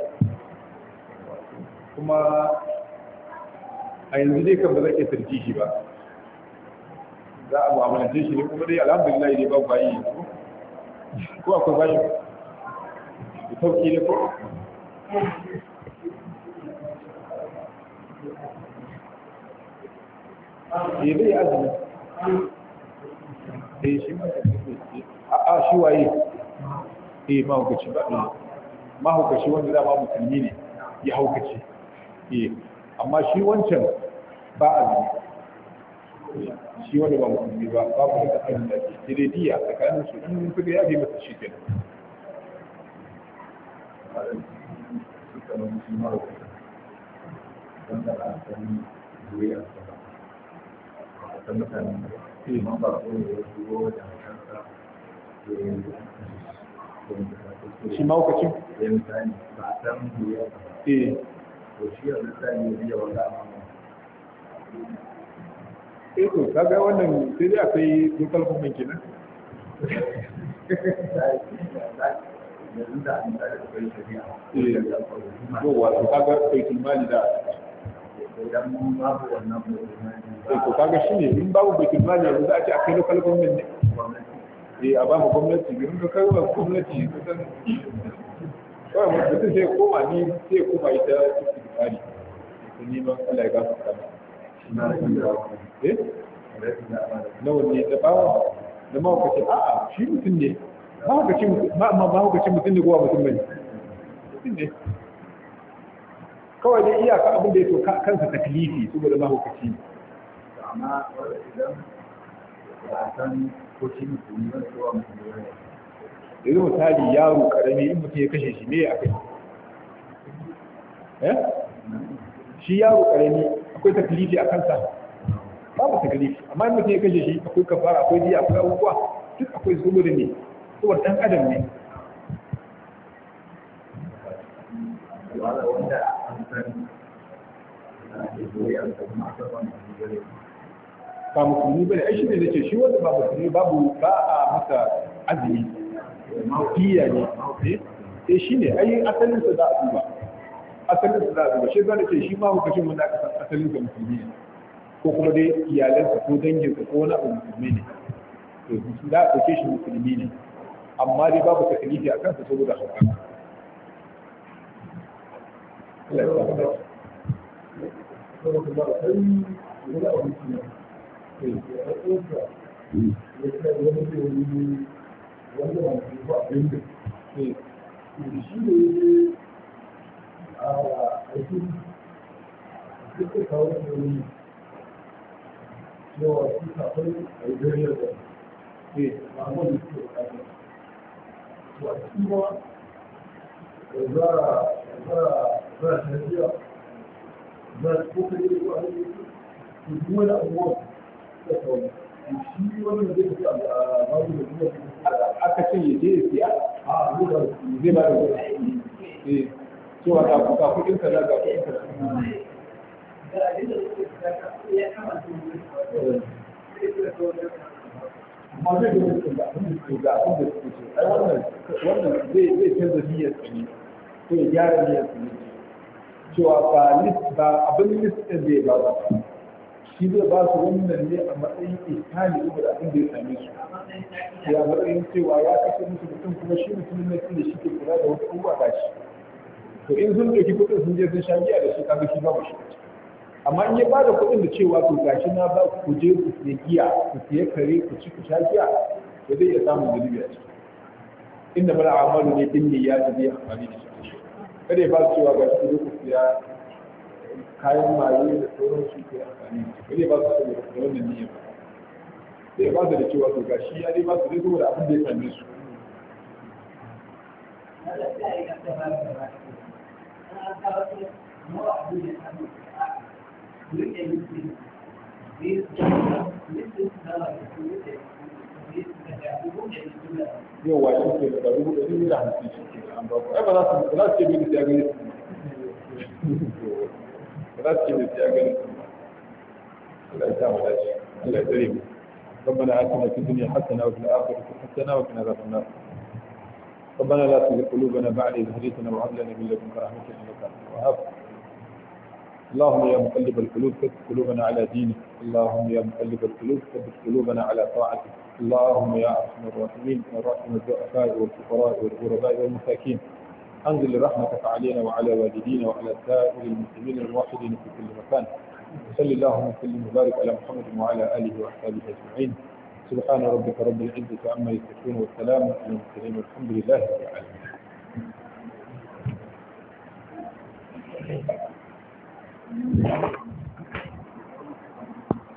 kuma a yanzu dai kan ba zai iya sarki shi ba za a mu'amalance shi ne kuma dai alhamdulillah ne ba bayi yanzu ko akwai bayi da sauki ne ko ya zai azumi eh shi ma a shi waye eh mahaukaci ba eh mahaukaci wanda dama musulmi ne ya haukaci eh amma shi wancan ba azumi shi wanda ba musulmi ba ba mu da azumi da ke tirediya tsakanin su in suka yafe masa shi kenan shi maukacin? eh eh to kaga wannan sai dai akwai local government kenan yanzu da an tsara da kai shari'a yawa to kaga baitul mali da idan babu wannan eh to kaga shine in babu baitul mali yanzu za a ce akwai local government ne eh a ba mu gwamnati girin ka kai wa gwamnati kusan kawai mutum sai koma ni sai koma ita cikin tsari ta neman Allah ya gafarta eh na wanne da bawa da mawakaci a'a shi mutum ne mahaukacin mutum ne kowa mutum bane mutum ne kawai dai iyaka abin da ya so kansa taklifi saboda mahaukaci ne amma idan ba a san ko shi mutum ba ko mutum ne yanzu misali yaro karami in mutum ya kashe shi me a kai eh shi yaro karami akwai taklifi a kansa babu taklifi amma in mutum ya kashe shi akwai kafara akwai diya akwai abubuwa duk akwai saboda ne saboda ɗan adam ne wala wanda an san da ke zoye a kuma aka ban da gare ba musulmi bane ai shi ne nace shi wanda ba musulmi babu ba a masa azumi diya ne eh shi ne ai asalin sa za a duba asalin sa za a duba shi zan ce shi ma hukacin mun da aka san asalin sa musulmi ne ko kuma dai iyalansa ko danginsa ko wani abu musulmi ne to za a ɗauke shi musulmi ne amma dai babu takalifi a kansa saboda hauka Allah ya samu dace. aka ce ya je ya siya zai ba da kuɗi eh cewa ga ga kuɗin kaza ga kuɗin kaza amma zai ga mutum ga abin da suke ga abin da suke so ai wannan wannan zai zai canza niyyar sa ne ko ya gyara niyyar sa ne cewa ba list ba abin list din zai ba su shi zai ba su wannan ne a matsayin ihsani saboda abin da ya same su ya matsayin cewa ya kashe musu mutum kuma shi mutumin na da shi ke kula da wasu abubuwa ba shi to in sun ɗauki kuɗin sun je sun sha giya da shi kaga shi babu shi amma in ya bada kuɗin da cewa to gashi na ba ku je ku siya giya ku siya kare ku ci ku sha giya to zai iya samun zunubi a ciki inda mala amalu ne din ne ya zai amfani da shi kada ya ba su cewa gashi ku je ku siya kayan maye da sauran su ke amfani da shi kada ya ba su saboda da wannan niyyar sai ya ba su da cewa to gashi ya dai ba su dai saboda abin da ya same su yau wa shi ke da dubu ɗari da hamsin shi ke an ba ku ai ba za su ba za su ce mini sai gani ba za su ce mini sai gani Allah ya samu dace Allah ya tsare mu ربنا آتنا في الدنيا حسنة وفي الآخرة حسنة وقنا عذاب النار ربنا لا تزغ قلوبنا بعد إذ هديتنا وهب لنا من لدنك رحمة إنك أنت الوهاب اللهم يا مقلب القلوب ثبت قلوبنا على دينك اللهم يا مقلب القلوب ثبت قلوبنا على طاعتك اللهم يا ارحم الراحمين الراحم الضعفاء والفقراء والغرباء والمساكين انزل رحمتك علينا وعلى والدينا وعلى سائر المسلمين الموحدين في كل مكان صل اللهم وسلم وبارك على محمد وعلى اله واصحابه اجمعين سبحان ربك رب العزه عما يصفون والسلام على المرسلين والحمد لله رب العالمين